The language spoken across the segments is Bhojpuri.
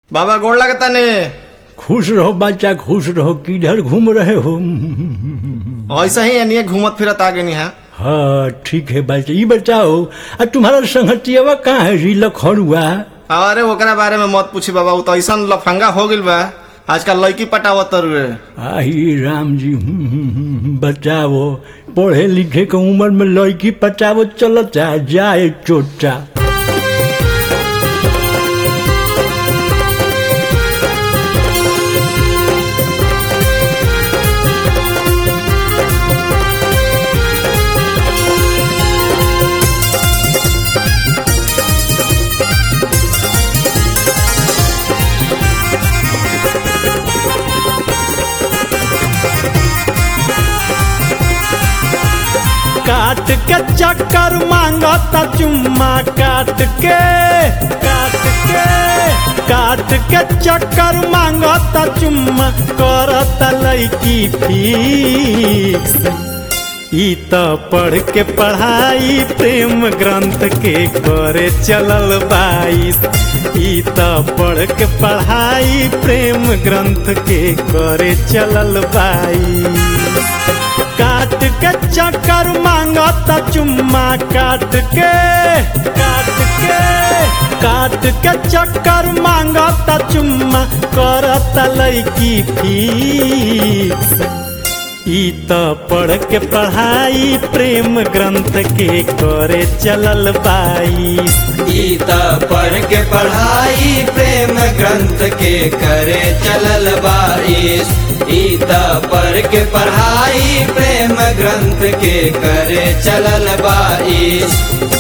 बाबा गोड़ लगता ने खुश रहो बच्चा खुश रहो किधर घूम रहे हो ऐसा ही एनिए घूमत फिरत आ गई है हाँ ठीक है बच्चा ये बताओ आ तुम्हारा संगतियावा कहाँ है जी लखड़ुआ अरे ओकरा बारे में मत पूछी बाबा उ तो ऐसा लफंगा हो गइल बा आजकल लड़की पटावत रुए आई राम जी हम्म, हम्म, हम्म, बताओ पढ़े लिखे के उम्र में लड़की पटावो चलता जाए चोटा काट के चक्कर मांगता चुम्मा काट के काट के काट के चक्कर मांगता चुम्मा करता लड़की फीस ई त पढ़ के पढ़ाई प्रेम ग्रंथ के करे चलल बाईस ई त पढ़ के पढ़ाई प्रेम ग्रंथ के करे चलल बाईस काट के चक्कर मांगता चुम्मा काट के काट के काट के चक्कर मांगता चुम्मा करता लड़की फीस ई त पढ़ के पढ़ाई प्रेम ग्रंथ के करे चलल बाईस ई त पढ़ के पढ़ाई प्रेम ग्रंथ के करे चलल बाईस ई त पढ़ के पढ़ाई प्रेम ग्रंथ के करे चलल बाईस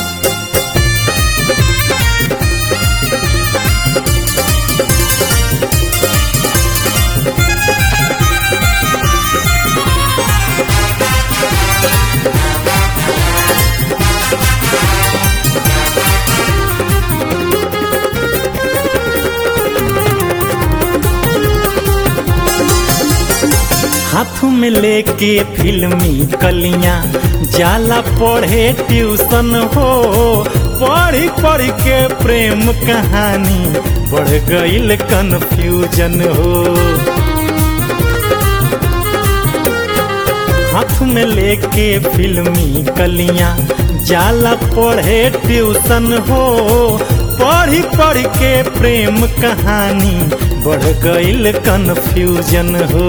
हाथ में लेके फिल्मी कलियां जाला पढ़े ट्यूशन हो पढ़ी पढ़ के प्रेम कहानी बढ़ गईल कन्फ्यूजन हो हाथ में लेके फिल्मी कलियां जाला पढ़े ट्यूशन हो पढ़ी पढ़ के प्रेम कहानी बढ़ गईल कन्फ्यूजन हो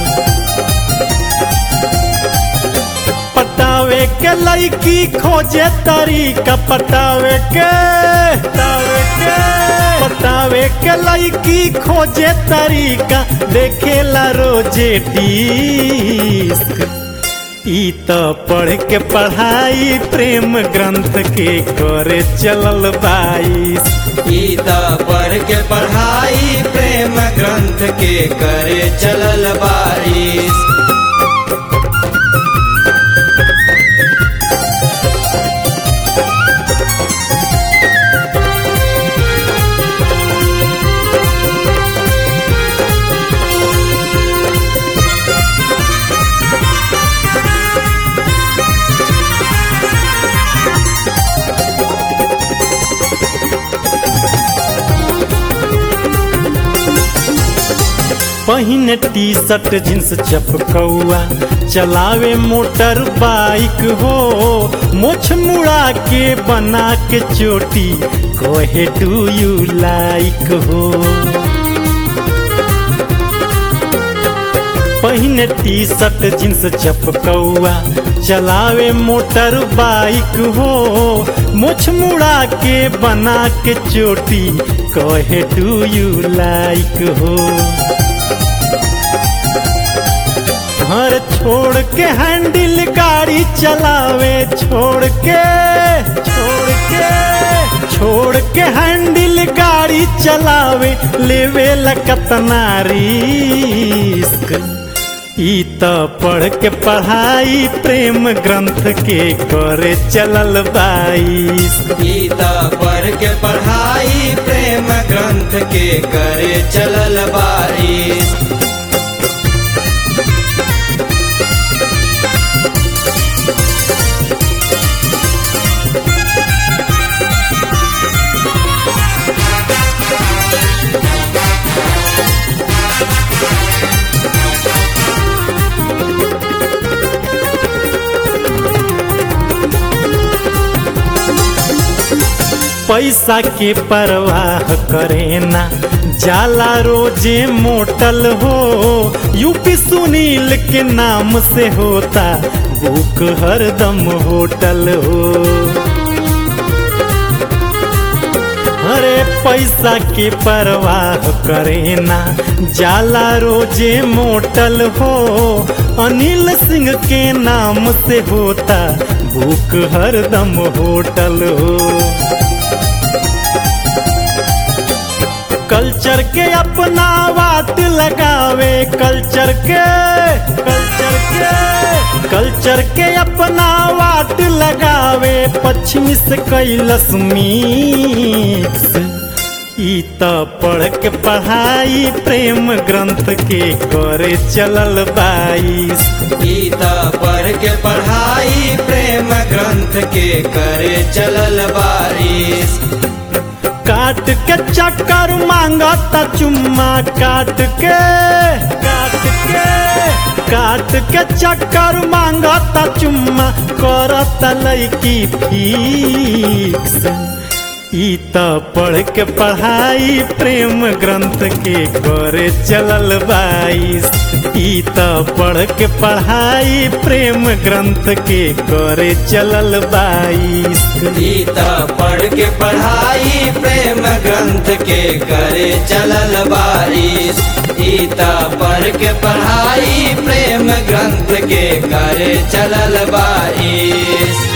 पटावे के लड़की खोजे तरीका पटावे के पटावे के पटावे के लड़की खोजे तरीका देखेला रोजे डिस्क ई त पढ़ के पढ़ाई प्रेम ग्रंथ के करे चलल बाईस ई त पढ़ के पढ़ाई प्रेम ग्रंथ के करे चलल बाईस पहिने टी शर्ट जींस चपकौआ चलावे मोटर बाइक हो मोछ मुड़ा के बना के चोटी कहे डू यू लाइक हो पहिने टी शर्ट जींस चपकौआ चलावे मोटर बाइक हो मुछ मुड़ा के बना के चोटी कहे डू यू लाइक हो घर छोड़ के हैंडल गाड़ी चलावे छोड़ के छोड़ के छोड़ के हैंडल गाड़ी चलावे लेवे लकतना रिस्क ई त पढ़ के पढ़ाई प्रेम ग्रंथ के करे चलल बाईस ई त पढ़ के पढ़ाई प्रेम ग्रंथ के करे चलल बाईस पैसा के परवाह करे ना जाला रोजे मोटल हो यूपी सुनील के नाम से होता बुक हरदम होटल हो अरे पैसा के परवाह करे ना जाला रोजे मोटल हो अनिल सिंह के नाम से होता भूख हरदम होटल हो कल्चर के अपना वाट लगावे कल्चर के कल्चर के कल्चर के अपना वाट लगावे पश्चिमी से कैलस मिक्स ई त पढ़ के पढ़ाई प्रेम ग्रंथ के करे चलल बाईस गीता पढ़ के पढ़ाई प्रेम ग्रंथ के करे चलल बारिश काट के चक्कर मांगता चुम्मा काट के काट के काट के चक्कर मांगता चुम्मा करता लैकी फिक्स ई त पढ़ के पढ़ाई प्रेम ग्रंथ के करे चलल बाईस ई त पढ़ के पढ़ाई प्रेम ग्रंथ के करे चलल बाईस गीता पढ़ के पढ़ाई प्रेम ग्रंथ के करे चलल बारिश गीता पढ़ के पढ़ाई प्रेम ग्रंथ के करे चलल बारिश